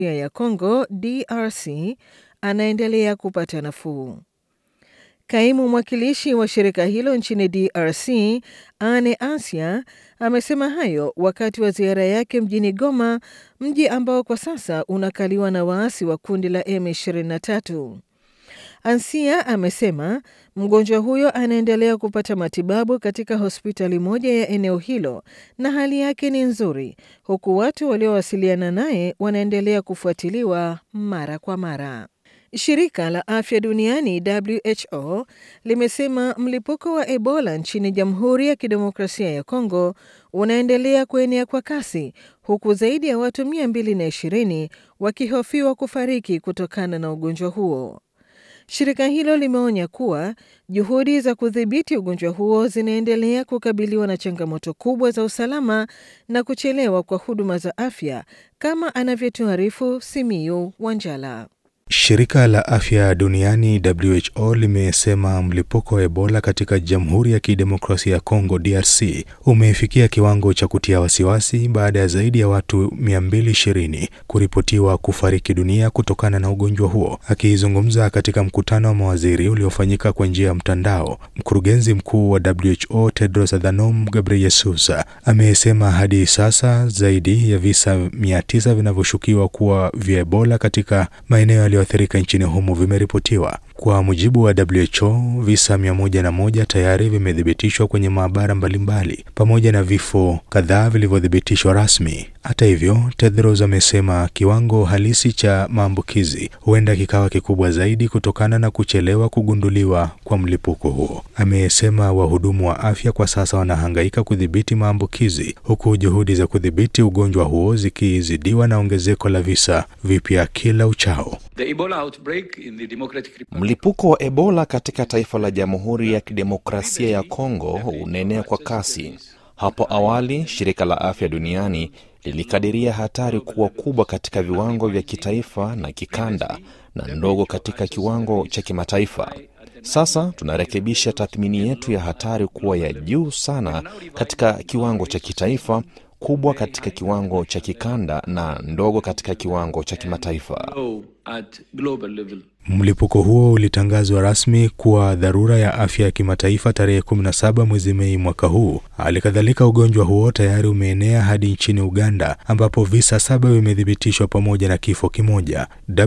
ya Kongo DRC anaendelea kupata nafuu. Kaimu mwakilishi wa shirika hilo nchini DRC Ane Asia amesema hayo wakati wa ziara yake mjini Goma, mji ambao kwa sasa unakaliwa na waasi wa kundi la M23. Ansia amesema mgonjwa huyo anaendelea kupata matibabu katika hospitali moja ya eneo hilo na hali yake ni nzuri, huku watu waliowasiliana naye wanaendelea kufuatiliwa mara kwa mara. Shirika la afya duniani WHO limesema mlipuko wa Ebola nchini Jamhuri ya Kidemokrasia ya Kongo unaendelea kuenea kwa kasi huku zaidi ya watu 220 wakihofiwa kufariki kutokana na ugonjwa huo. Shirika hilo limeonya kuwa juhudi za kudhibiti ugonjwa huo zinaendelea kukabiliwa na changamoto kubwa za usalama na kuchelewa kwa huduma za afya, kama anavyotuarifu Simiyu Wanjala. Shirika la afya duniani WHO limesema mlipuko wa Ebola katika Jamhuri ya Kidemokrasia ya Kongo DRC umefikia kiwango cha kutia wasiwasi baada ya zaidi ya watu 220 kuripotiwa kufariki dunia kutokana na ugonjwa huo. Akizungumza katika mkutano wa mawaziri uliofanyika kwa njia ya mtandao, mkurugenzi mkuu wa WHO Tedros Adhanom Ghebreyesus amesema hadi sasa zaidi ya visa 900 vinavyoshukiwa kuwa vya Ebola katika maeneo yaliyoathirika nchini humo vimeripotiwa. Kwa mujibu wa WHO, visa mia moja na moja tayari vimethibitishwa kwenye maabara mbalimbali pamoja na vifo kadhaa vilivyothibitishwa rasmi. Hata hivyo, Tedros amesema kiwango halisi cha maambukizi huenda kikawa kikubwa zaidi kutokana na kuchelewa kugunduliwa kwa mlipuko huo. Amesema wahudumu wa afya kwa sasa wanahangaika kudhibiti maambukizi huku juhudi za kudhibiti ugonjwa huo zikizidiwa na ongezeko la visa vipya kila uchao. Mlipuko wa Ebola katika taifa la Jamhuri ya Kidemokrasia ya Kongo unaenea kwa kasi. Hapo awali shirika la afya duniani lilikadiria hatari kuwa kubwa katika viwango vya kitaifa na kikanda na ndogo katika kiwango cha kimataifa. Sasa tunarekebisha tathmini yetu ya hatari kuwa ya juu sana katika kiwango cha kitaifa, kubwa katika kiwango cha kikanda na ndogo katika kiwango cha kimataifa. Mlipuko huo ulitangazwa rasmi kuwa dharura ya afya ya kimataifa tarehe 17 mwezi Mei mwaka huu. Hali kadhalika, ugonjwa huo tayari umeenea hadi nchini Uganda ambapo visa saba vimethibitishwa pamoja na kifo kimoja.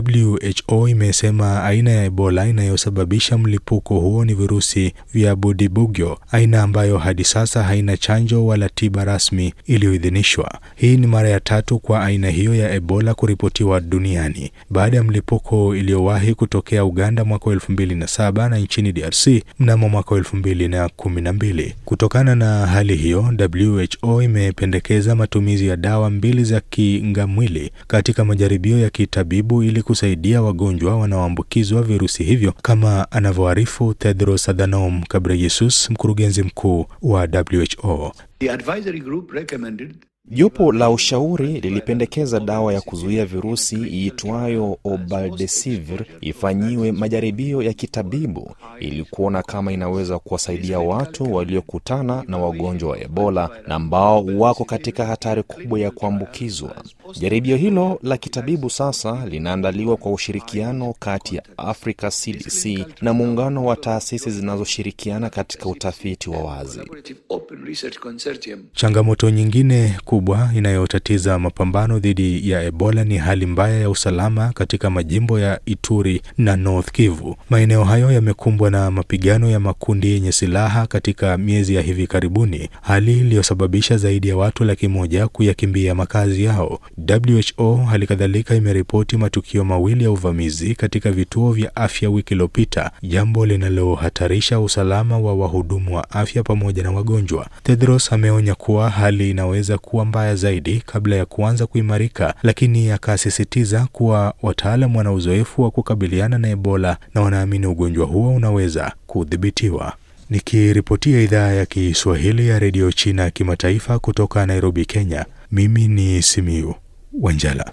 WHO imesema aina ya Ebola inayosababisha mlipuko huo ni virusi vya Budibugyo, aina ambayo hadi sasa haina chanjo wala tiba rasmi iliyoidhinishwa. Hii ni mara ya tatu kwa aina hiyo ya Ebola kuripotiwa duniani baada ya mlipuko iliyowahi kutokea Uganda mwaka wa elfu mbili na saba na nchini DRC mnamo mwaka wa elfu mbili na kumi na mbili. Kutokana na hali hiyo, WHO imependekeza matumizi ya dawa mbili za kingamwili katika majaribio ya kitabibu ili kusaidia wagonjwa wanaoambukizwa virusi hivyo, kama anavyoarifu Tedros Adhanom Ghebreyesus, mkurugenzi mkuu wa WHO. The advisory group recommended Jopo la ushauri lilipendekeza dawa ya kuzuia virusi iitwayo Obaldesivir ifanyiwe majaribio ya kitabibu ili kuona kama inaweza kuwasaidia watu waliokutana na wagonjwa wa Ebola na ambao wako katika hatari kubwa ya kuambukizwa. Jaribio hilo la kitabibu sasa linaandaliwa kwa ushirikiano kati ya Africa CDC na muungano wa taasisi zinazoshirikiana katika utafiti wa wazi. open research consortium Changamoto nyingine kubwa inayotatiza mapambano dhidi ya Ebola ni hali mbaya ya usalama katika majimbo ya Ituri na North Kivu. Maeneo hayo yamekumbwa na mapigano ya makundi yenye silaha katika miezi ya hivi karibuni, hali iliyosababisha zaidi ya watu laki moja kuyakimbia makazi yao. WHO hali kadhalika imeripoti matukio mawili ya uvamizi katika vituo vya afya wiki iliyopita, jambo linalohatarisha usalama wa wahudumu wa afya pamoja na wagonjwa. Tedros ameonya kuwa hali inaweza kuwa mbaya zaidi kabla ya kuanza kuimarika, lakini akasisitiza kuwa wataalam wana uzoefu wa kukabiliana na Ebola na wanaamini ugonjwa huo unaweza kudhibitiwa. Nikiripotia idhaa ya Kiswahili ya redio China ya kimataifa kutoka Nairobi, Kenya, mimi ni Simiu Wanjala.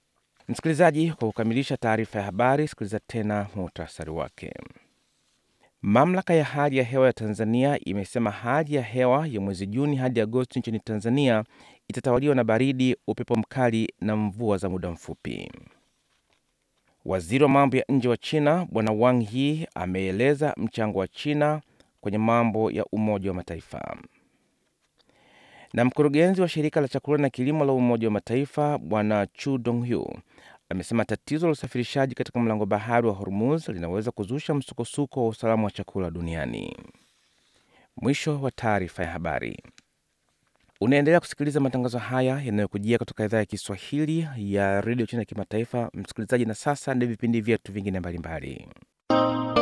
Msikilizaji, kwa kukamilisha taarifa ya habari, sikiliza tena muhtasari wake. Mamlaka ya hali ya hewa ya Tanzania imesema hali ya hewa ya mwezi Juni hadi Agosti nchini Tanzania itatawaliwa na baridi, upepo mkali na mvua za muda mfupi. Waziri wa mambo ya nje wa China Bwana Wang Yi ameeleza mchango wa China kwenye mambo ya Umoja wa Mataifa. Na mkurugenzi wa shirika la chakula na kilimo la Umoja wa Mataifa Bwana Chu Donghu amesema tatizo la usafirishaji katika mlango bahari wa Hormuz linaweza kuzusha msukosuko wa usalama wa chakula duniani. Mwisho wa taarifa ya habari. Unaendelea kusikiliza matangazo haya yanayokujia kutoka idhaa ya Kiswahili ya redio China ya kimataifa, msikilizaji. Na sasa ndio vipindi vyetu vingine mbalimbali.